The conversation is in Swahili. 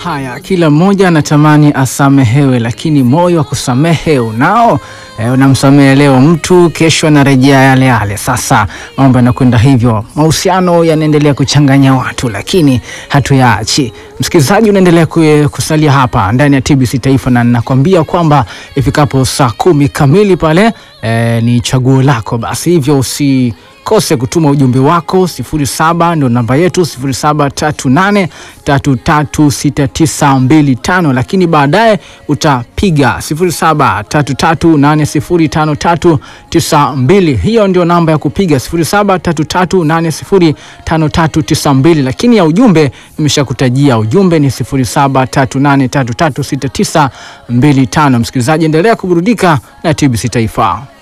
Haya, kila mmoja anatamani asamehewe, lakini moyo wa kusamehe unao? E, unamsamehe leo mtu, kesho anarejea yale yale. Sasa mambo yanakwenda hivyo, mahusiano yanaendelea kuchanganya watu, lakini hatuyaachi. Msikilizaji, unaendelea kusalia hapa ndani ya TBC Taifa, na ninakwambia kwamba ifikapo saa kumi kamili pale e, ni chaguo lako. Basi hivyo usi kose kutuma ujumbe wako 07 ndo namba yetu 0738336925, lakini baadaye utapiga 0733805392. Hiyo ndio namba ya kupiga 0733805392, lakini ya ujumbe nimeshakutajia. Ujumbe ni 0738336925. Msikilizaji, endelea kuburudika na TBC Taifa.